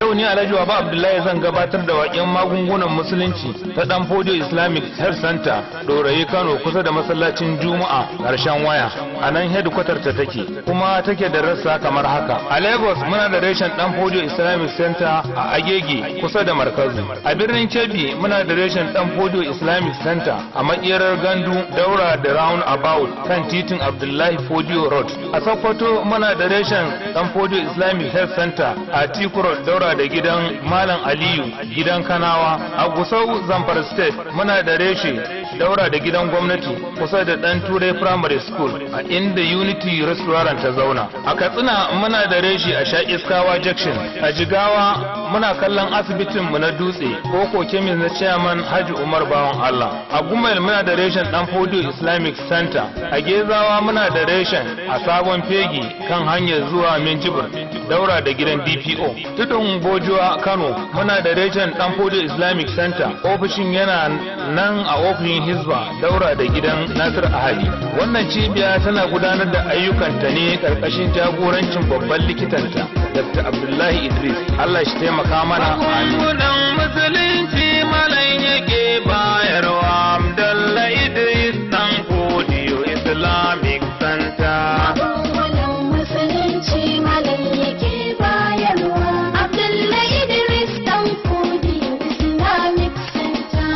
yau ni Alhaji Baba Abdullahi zan gabatar da waƙen magungunan musulunci ta Dan Fodio Islamic Health Center Dorayi Kano kusa da masallacin Juma'a ƙarshen waya a nan headquarter ta take kuma take da rassa kamar haka a Lagos muna da reshen Dan Fodio Islamic Center a Agege kusa da Markazu a birnin Kebbi muna da reshen Dan Fodio Islamic Center a makerar Gandu Daura da Round About kan titin Abdullahi Fodio Road a Sokoto muna da reshen Dan Fodio Islamic Health Center a Tikuro Daura da gidan Malam Aliyu gidan Kanawa a Gusau Zamfara State muna da reshe daura da gidan gwamnati kusa da Dan Turai Primary School a inda Unity Restaurant ta zauna a Katsina muna da reshe a Sha Iskawa Junction a Jigawa muna kallon asibitin mu na dutse ko kemis na chairman Haji Umar Bawan Allah a Gumayel muna da reshen Dan Fodio Islamic Center a Gezawa muna da reshen a Sabon Fegi kan hanyar zuwa Minjibir daura da gidan DPO tudun Bojuwa Kano muna da reshen Dan Fodio Islamic Center ofishin yana nan a ofishin Hizba daura da gidan Nasir Ahali wannan cibiya tana gudanar da ayyukanta ne karkashin jagorancin babban likitanta Dr. Abdullahi Idris Allah shi taimaka mana Magungunan musulunci malam yake bayarwa Abdullah Idris dan Kodiyo Islamic Center. Magungunan musulunci malam yake bayarwa. Abdullahi Idris dan Kodiyo Islamic Center.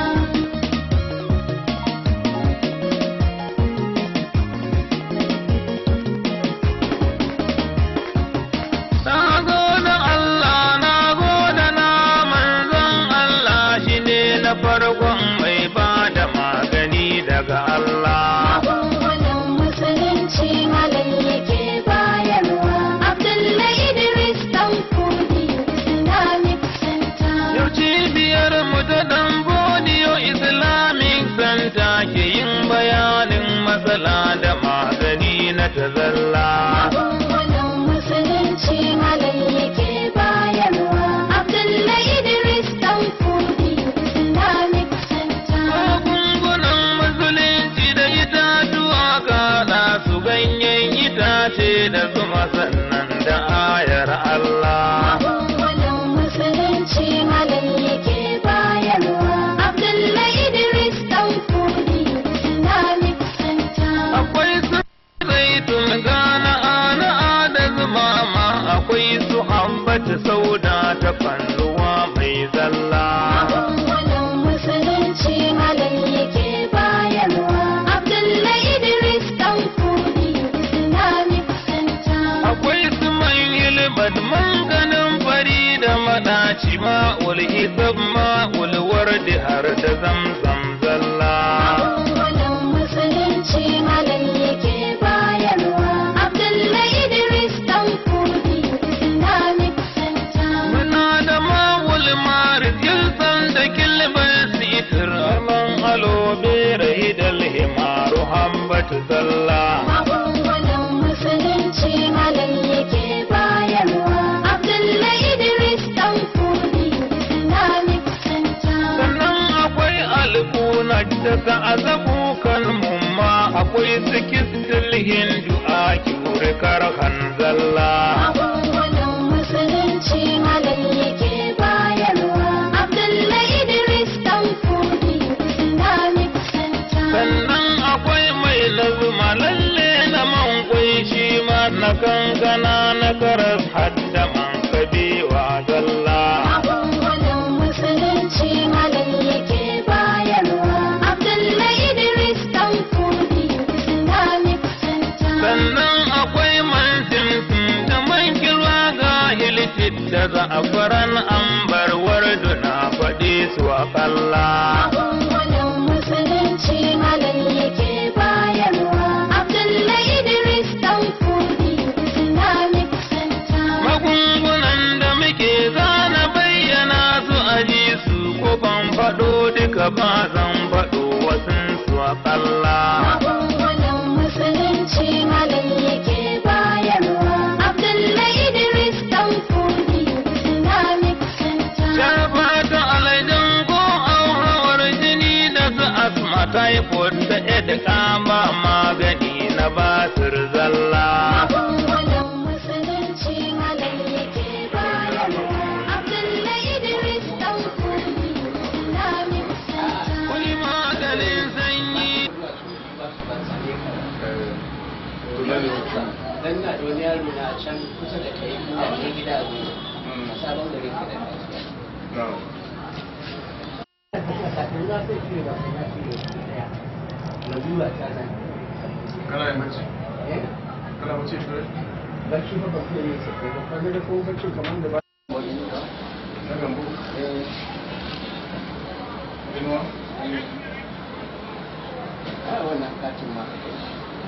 Na gode Allah, na gode na manzon Allah shi ne na farkon mai ba da magani daga Allah. Magungunan musulunci malam yake bayarwa. Abdullahi Idris dan Kodiyo Islamic Center. Yau cibiyar mu ta dan Bodiyo Islamic Center ke yin bayanin matsala da magani na tazalla. Magungunan musulunci malam yake bayarwa. Abdullahi Idris dan Kodiyo Islamic Center. Magungunan musulunci da itatuwa kaɗa su ganyen itace da zuma sannan da ayar Allah. Magungunan musulunci malam yake bayarwa. Abdullahi Idris dan Kodiyo Islamic Center. Akwai su zaitun gana ana da zuma ma akwai su ambata sauda ta fannuwa mai zalla. Magungunan musulunci malam yake bayarwa. Abdullahi Idris dan Kodiyo Islamic Center. Akwai su man ilbat ganin fari da maɗaci ma'ul isab ma'ul wardi har da zamzam zalla. Magungunan musulunci malam yake bayarwa. Abdullahi Idris dan Kodiyo Islamic Center. Muna da ma'ul marid yilsan da kilbar sitir man alo bera hidal himaru hambatu zalla. Magungunan musulunci malam yake bayarwa. Abdullahi Idris dan Kodiyo Islamic Center. Sannan akwai alkuna daga azabu kan mumma akwai sikistil hindu a kyure karhan zalla. Magungunan musulunci malam yake bayarwa. Abdullahi Idris dan Kodiyo Islamic Center. Sannan akwai mai lazuma lalle na man kwai shi ma na kankana na karas hadda man kabewa zalla. Magungunan musulunci malam yake bayarwa. Abdullahi Idris dan Kodiyo Islamic Center. Sannan akwai man simsim da man kirwa ga hilfit da za'afaran ambar wardu na faɗi su a kalla. Magungunan musulunci malam yake bayarwa. Abdullahi Idris dan Kodiyo Islamic Center. Magungunan da muke zana bayyana su aji su ko ban faɗo duka ba zan faɗo wasun su a kalla. Magungunan musulunci malam yake bayarwa. Abdullahi Idris dan Kodiyo Islamic Center. Shafa ta alaidan ko auhawar jini da su asma typhoid da edika ba magani na basir zalla. Magungunan musulunci malam yake bayarwa. yaro na a can kusa da kai da kai gida a gudu a sabon gari ke da kasuwa na'am kafin na sai fiye ba na fiye daya na biyu a ta nan kana yin bacci eh kana bacci shi ne bacci ba ba fiye ne sai ba kwanar da ko bacci kamar da ba wani ne ba na gambo eh inuwa a wannan katin ma ka kai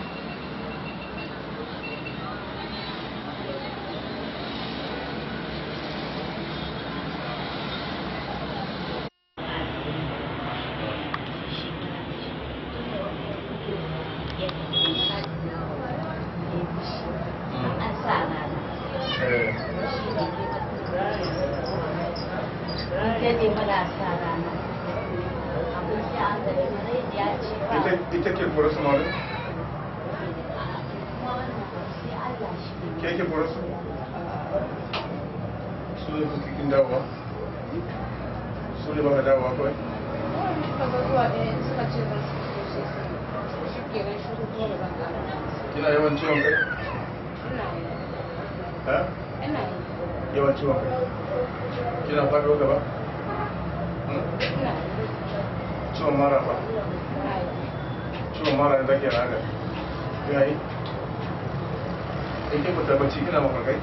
eh ita ita ke kura su malu ke ke kura su su ne kuke kin dawowa su ne ba ka dawowa kawai kina yawan ciwon kai ha yawan ciwon kai kina faɗo gaba Hmm? ciwon mara ba ciwon mara da zaki raga kina yi in kin fita bacci kina mafarkai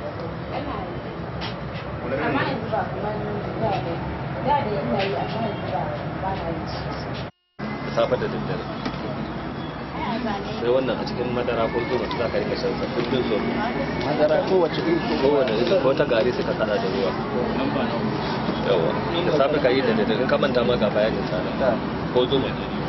wani amma irin yanzu ba kamar da ne da da yana yi amma yanzu ba ba na yi safe da daddare sai wannan a cikin madara ko zuwa za ka rika shan sa kullum so madara kowace iri kowane iri ko ta gari sai ka kada da ruwa yawa da safe ka yi da daddare in ka manta ma ga bayanin sa nan. ko zuma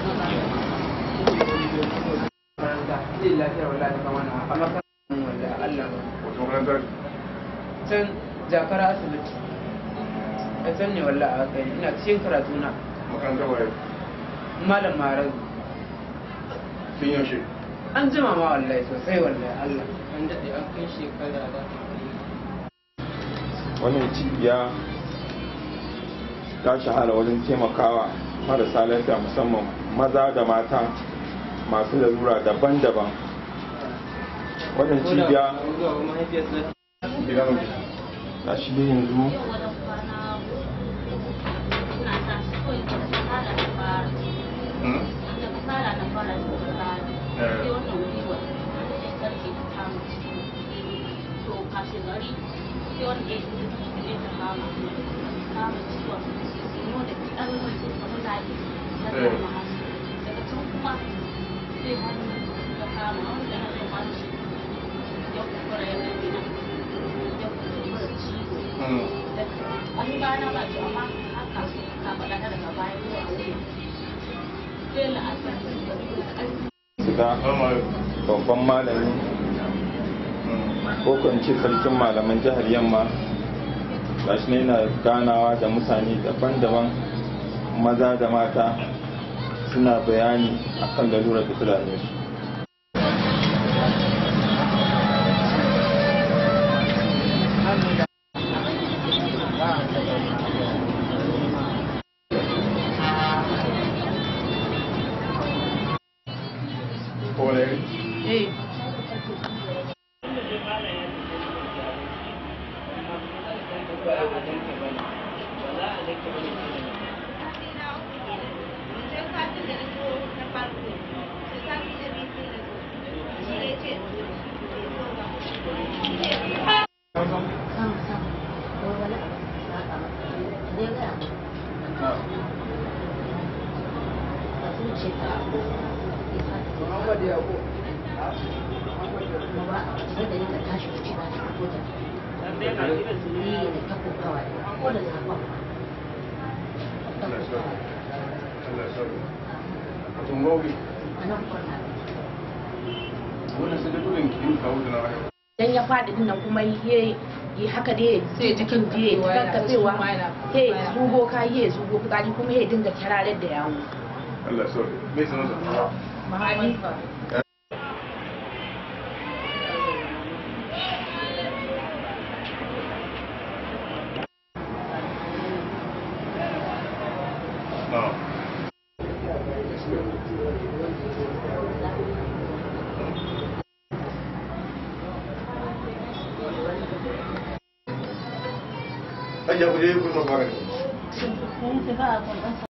makaranta zai lafiya wallahi kama na a makarantar wanda Allah wato makarantar can jakara asibiti a can ne wallahi a kai ina cikin karatu na makarantar waye malam marar tun yaushe an jima ma wallahi sosai wallahi Allah an daɗe an kai shekara da wannan cibiya ta shahara wajen taimakawa marasa lafiya musamman maza da mata masu lalura daban-daban wannan cibiya gida mai ta shi dai yanzu Hmm? Eh. Hmm. Wani bana ba ce amma haka ka faɗa ta daga baya zuwa wuya. Sai la'asar da ƙarfi shiga Salamu alaikum. babban malami Hmm. ko kan ce sarkin malaman jihar yamma gashi ne yana ganawa da mutane daban-daban maza da mata suna bayani akan lalurar da ta dame su Ko wani iri? eh Muhammad Yaqub Allah ya sauke. Allah ya sauke. Wato ngobi. Wannan sai dai gudun kin kawo da na wani. dan ya faɗi din nan kuma ye yi haka dai sai jikin da ya kankatsewa he zugo ka ye zugo fitsari kuma ya dinga kirarar da yawo Allah ya sauke. Me sanarsa? Na'am. hajiya ku je ku zo magani Sun fi ba a